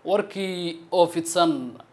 warkii oo fidsan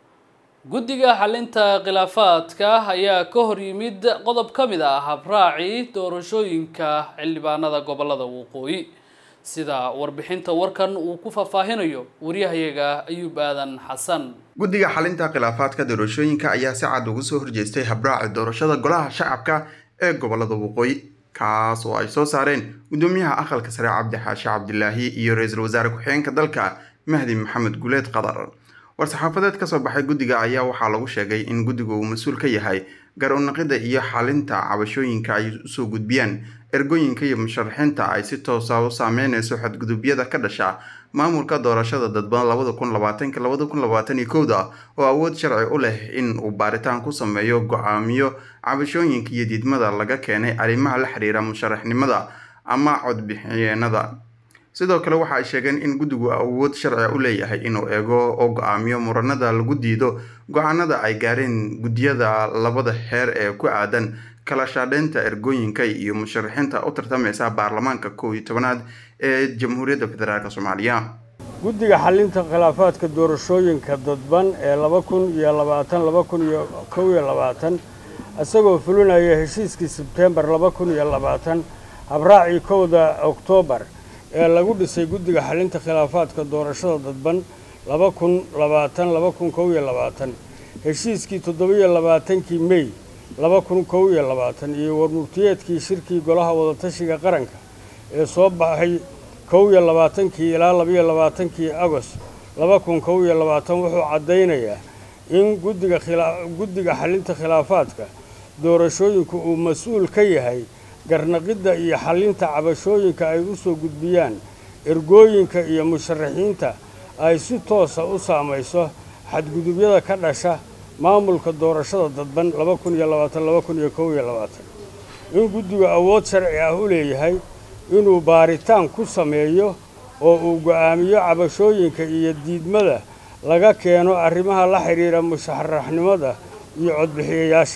guddiga xalinta khilaafaadka ayaa ka hor yimid qodob ka mid ah habraacii doorashooyinka xildhibaanada gobolada waqooyi sida warbixinta warkan uu ku faahfaahinayo waryahayaga ayuub aadan xasan guddiga xalinta khilaafaadka doorashooyinka ayaa si cad uga soo horjeestay habraaci doorashada golaha shacabka ee gobolada waqooyi kaas oo ay soo saareen guddoomiyaha aqalka sare cabdi xaashi cabdilaahi iyo ra-iisul wasaare ku-xigeenka dalka mahdi maxamed guuleed qadar war-saxaafadeed kasoo baxay guddiga ayaa waxaa lagu sheegay in guddigu uu mas-uul ka yahay gar unaqida iyo xalinta cabashooyinka ay usoo gudbiyaan ergooyinka iyo musharaxiinta ay si toosa u saameyneyso xadgudubyada ka dhasha maamulka doorashada dadban labada kun labaatanka labada kun labaatan iyo kowda oo awood sharci u leh in uu baaritaan ku sameeyo go-aamiyo cabashooyinka iyo diidmada laga keenay arrimaha la xiriira musharaxnimada ama codbixiyeenada sidoo kale waxa ay sheegeen in guddigu awood sharciga u leeyahay inuu eego oo go-aamiyo muranada lagu diido go-aanada ay gaareen guddiyada labada heer ee ku aadan kala shaadheynta ergooyinka iyo musharaxiinta u tartameysa baarlamaanka kow iyo tobanaad ee jamhuuriyadda federaalk soomaaliya guddiga xalinta khilaafaadka doorashooyinka dadban ee laba kun iyo labaatan laba kun iyo kow iyo labaatan isagoo fulinaya heshiiskii sebtembar laba kun iyo labaatan habraacii kowda oktoobar ee lagu dhisay guddiga xalinta khilaafaadka doorashada dadban laba kun labaatan laba kun kow iyo labaatan heshiiskii toddobiyo labaatankii mey laba kun kow iyo labaatan iyo warmurtiyeedkii shirkii golaha wadatashiga qaranka ee soo baxay kow iyo labaatankii ilaa labaiyo labaatankii agost laba kun kow iyo labaatan wuxuu caddaynayaa in guddiga guddiga xalinta khilaafaadka doorashooyinku uu mas-uul ka yahay garnaqidda iyo xallinta cabashooyinka ay u soo gudbiyaan ergooyinka iyo musharaxiinta ay si toosa u saamayso xadgudubyada ka dhasha maamulka doorashada dadban laba kun iyo labaatan laba kun iyo kow iyo labaatan in guddigu awood sharci ah u leeyahay inuu baaritaan ku sameeyo oo uu go'aamiyo cabashooyinka iyo diidmada laga keeno arrimaha la xidhiira musharaxnimada iyo codbixiyayaasha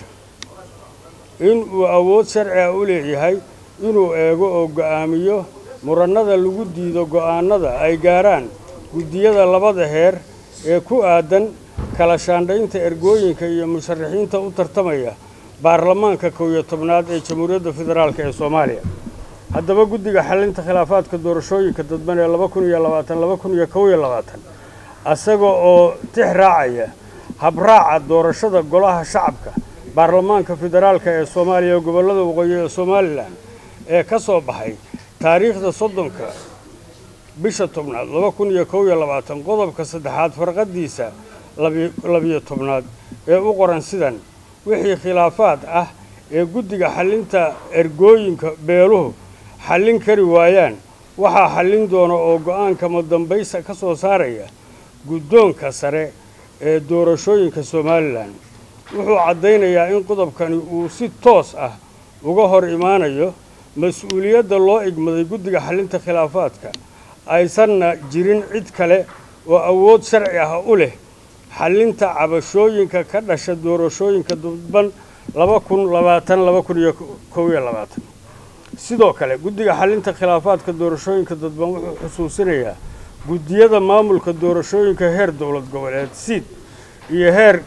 in uu awood sharci ah u leeyahay inuu eego oo go'aamiyo murannada lagu diido go'aannada ay gaaraan guddiyada labada heer ee ku aadan kala shaandhaynta ergooyinka iyo musharaxiinta u tartamaya baarlamaanka kow iyo tobnaad ee jamhuuriyadda federaalk ee soomaaliya haddaba guddiga xalinta khilaafaadka doorashooyinka dadban ee laba kun iyo labaatan laba kun iyo kow iyo labaatan isaga oo tix raacaya habraaca doorashada golaha shacabka baarlamaanka federaalka ee soomaaliya gobollada waqooyi ee somalilan ee ka soo baxay taariikhda soddonka bisha tobnaad laba kun iyo kow iyo labaatan qodobka saddexaad farqadiisa labiyo tobnaad ee u qoran sidan wixii khilaafaad ah ee guddiga xallinta ergooyinka beeluhu xallin kari waayaan waxaa xallin doona oo go'aanka madambaysa ka soo saaraya guddoonka sare ee doorashooyinka somalilan wuxuu caddaynayaa in qodobkani uu si toos ah uga hor imaanayo mas-uuliyadda loo igmaday guddiga xallinta khilaafaadka aysanna jirin cid kale oo awood sharci ah u leh xallinta cabashooyinka ka dhasha doorashooyinka dadban laba kun labaatan laba kun iyo kow iyo labaatan sidoo kale guddiga xallinta khilaafaadka doorashooyinka dadban wuxuu xusuusinayaa guddiyada maamulka doorashooyinka heer dowlad goboleed siid iyo heer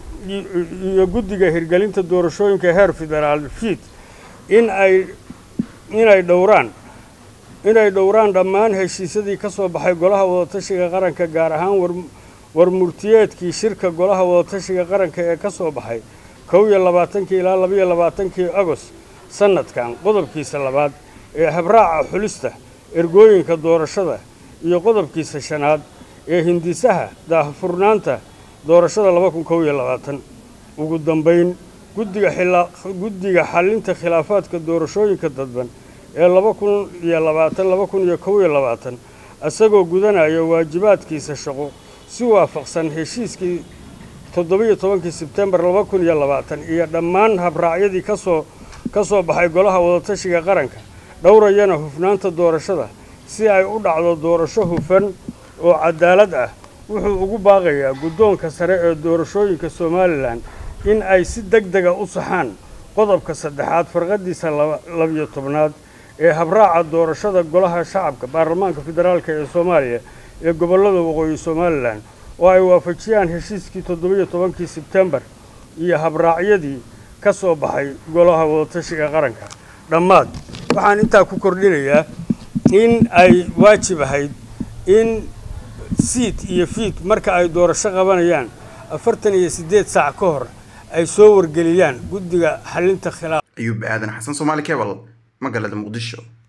iyo guddiga hirgelinta doorashooyinka heer federaal fiid in ay inay dhowraan inay dhowraan dhammaan heshiisyadii ka soo baxay golaha wadatashiga qaranka gaar ahaan warmurtiyeedkii shirka golaha wadatashiga qaranka ee ka soo baxay kow iyo labaatankii ilaa labaiyo labaatankii agost sannadkan qodobkiisa labaad ee habraaca xulista ergooyinka doorashada iyo qodobkiisa shanaad ee hindisaha daahfurnaanta doorashada laba kun kow iyo labaatan ugu dambayn guddiga guddiga xallinta khilaafaadka doorashooyinka dadban ee laba kun iyo labaatan laba kun iyo kow iyo labaatan isagoo gudanaya waajibaadkiisa shaqo si waafaqsan heshiiskii toddobiyo tobankii sebtembar laba kun iyo labaatan iyo dhammaan habraacyadii kasoo ka soo baxay golaha wadatashiga qaranka dhowrayana hufnaanta doorashada si ay u dhacdo doorasho hufan oo cadaalad ah wuxuu ugu baaqayaa guddoonka sare ee doorashooyinka somalilan in ay si deg dega u saxaan qodobka saddexaad farqadiisa labiyo tobnaad ee habraaca doorashada golaha shacabka baarlamaanka federaalk ee soomaaliya ee gobollada waqooyi somalilan oo ay waafajiyaan heshiiskii toddobiyo tobankii sebtembar iyo habraacyadii ka soo baxay golaha wadatashiga qaranka dhammaad waxaan intaa ku kordhinayaa in ay waajib ahayd in siid iyo fiid marka ay doorasho qabanayaan afartan iyo siddeed saac ka hor ay soo wargeliyaan guddiga xalinta khilaaf ayuub aadan xasan soomaali kebal magaalada muqdisho